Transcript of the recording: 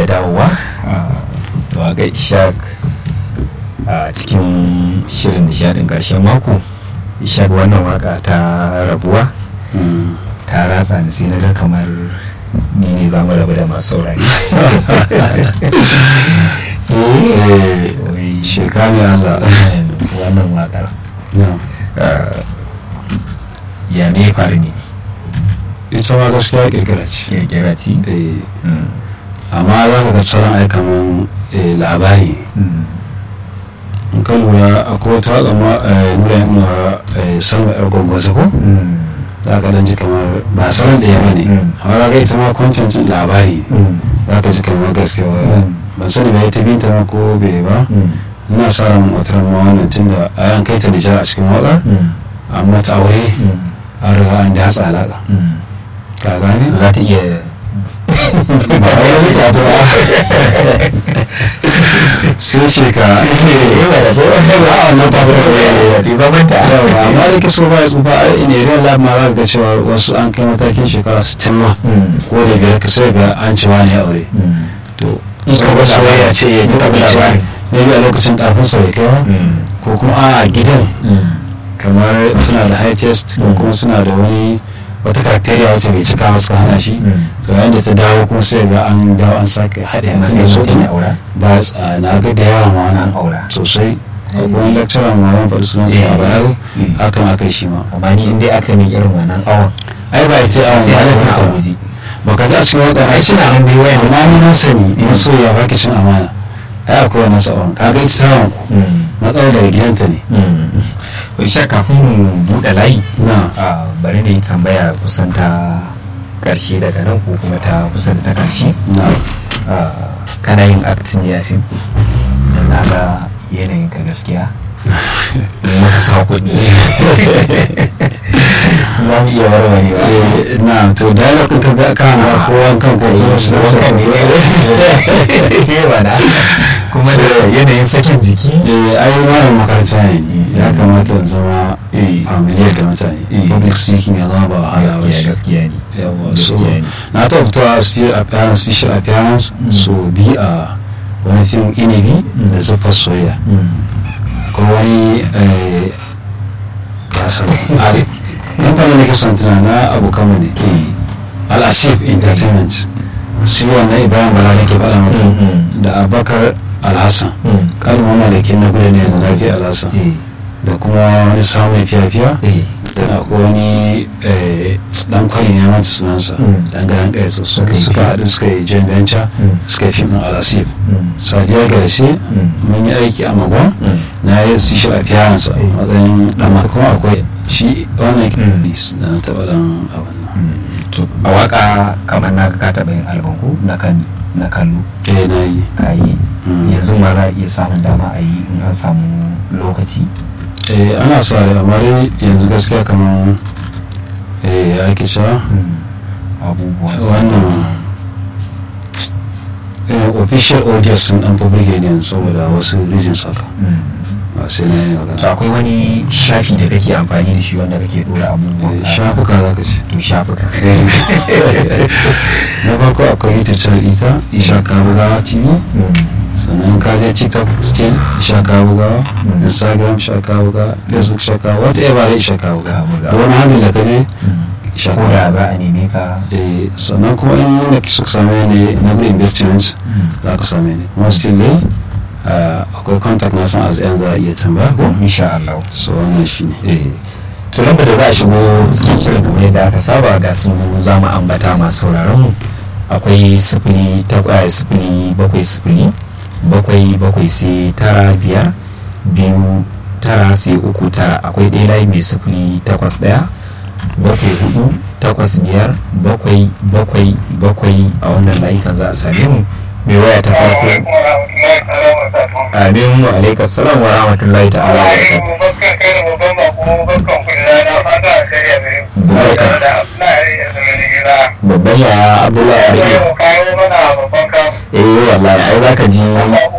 da dawowa a ga ishaq a cikin shirin nishadin karshen mako ishaq wannan waka ta rabuwa ta ratsa ni sai na ga kamar ni ne za mu rabu da masu saurari shekami Allah wannan wakar na ya me faru ne ita ma gaskiya kirkira ce kirkira ce Eh, Mm. amma za ka ga tsaron ai kaman eh, labari Mm. in ka lura akwai wata waka ma eh, nura yin nuna salma yar gwangwaza ko Mm. za ka dan ji kamar ba salon da yawa ne Mm. amma ga ita ma kwantancin labari Mm. za ka ji kamar gaskiya Mm. ban sani ba ita binta ma ko bai ba Mm. ina sa ran wata ran ma wannan tun da an kai ta nijar a cikin waƙar Mm. amma ta aure Mm. an riga an datsa alaƙa Mm. ka gane za ta iya ba a yi rika ta ba sai ce ka wannan ba ta zamanta yawa amma da kiso ba ya tsufa a in area lab ma za ka ga cewa wasu an kai matakin shekara 60 ma ko da biyar ka sai ga an cewa ne aure to In ka ka ga ga soyayya labari. ce ya In ka ta ga ce labari. ne bi a lokacin karfin sa bai kai ba ko kuma a gidan kamar suna da high test ko Mm. kuma suna da wani wata karakteriya wacce bai cika ba suka hana shi Mm. to yayin da ta dawo kuma sai ga an dawo an sake haɗe na a sai kan so mutum ɗin ya aura ba a na ga da yawa ma an wannan aura sosai akwai wani lecturer ma wani faɗi sunan sa a bayaro Mm. hakan aka yi shi ma amma ni in dai aka min irin wannan awon ai ba ita a sai wani a fita a waje ba ka ji a cikin waɗanda ai suna nan dai wayan amma ni na sani Mm. na so ya baki cin amana ai akwai wannan sa'on ka ga ita tawon ku matsalar daga gidanta ne Wai sha kafin mu buɗe layi na a bari na yi tambaya kusan ta ƙarshe daga nan ko kuma ta kusan ta ƙarshe na Ah, kana yin acting ne a fim da na ga yanayin ka gaskiya maka sa kuɗi za mu iya warwarewa Eh, na to dialogue ɗin ka ga kana ko wankan ko kuma su wankan ne ne ba na kuma da yanayin sakin jiki eh ai wannan makaranta ne ya kamata in zama Eh. familiar da mutane Eh. public speaking ya zama ba wahala ba gaskiya shi gaskiya ne yawa so gaskiya ne na taɓa fitowa a special appearance special appearance Mm. so bi a wani fim inibi Mm. da zufar soyayya Mm. ko wani eh, ya san ali kamfanin da ke son tuna na abokan mu ne al-asif entertainment shi wannan ibrahim bala ne ke faɗa Mm, mata mm. da abakar alhassan Mm. kalmar malakin na gudu ne da lafiya alhassan Eh, da kuma wani samun fiya-fiya eh. da akwai wani eh, dan kwari ne mata sunansa Mm. dan garan kai su Suka yi suka fim. haɗu suka yi joint venture Mm. suka yi fim ɗin alasif Mm. sadiya garshe Mm. mun yi aiki a magwa Mm. na yi special appearance a Mm. matsayin dan kuma akwai shi wannan Mm. da na taɓa dan abin nan to a waka kamar na ka taɓa yin album ko na kan na kallo eh na yi ka yi Mm. yanzu ma za a iya samun dama a yi in an samu lokaci eh ana sa rai amma dai yanzu gaskiya kamar eh ya ake cewa abubuwan wannan eh, official audio sun dan public ne yanzu saboda wasu reasons haka Mm. ba sai na yi to magana akwai wani shafi da kake amfani da shi wanda kake dora abubuwan Eh, ka? shafuka za ka ce to shafuka na farko akwai youtube channel ita isha kabugawa tv Mm. sannan ka je tiktok still isha kabugawa Mm. instagram isha kabugawa facebook isha kabugawa whatever dai isha kabugawa Kabugawa. da wani handle da ka je Mm. isha ko da za kabugawa a neme ka Eh, sannan kuma in wanda suka same ne na good investments Mm. za ka same ni kuma still dai ah, akwai contact na san as yan za a iya tambaya ko insha Allah so wannan shi ne eh to lambar da za a shigo cikin shirin kamar yadda aka saba ga su za mu ambata masu sauraron mu akwai sifili takwas sifili bakwai sifili bakwai bakwai sai tara biyar biyu tara sai uku tara akwai ɗaya layi mai sifili takwas ɗaya bakwai hudu takwas biyar bakwai bakwai bakwai a wannan layukan za a same mu mai waya ta farko amin wa alaikas salam wa rahmatullahi ta'ala wa barakatuh babban yaya abdullahi arke eh wallahi ai zaka ji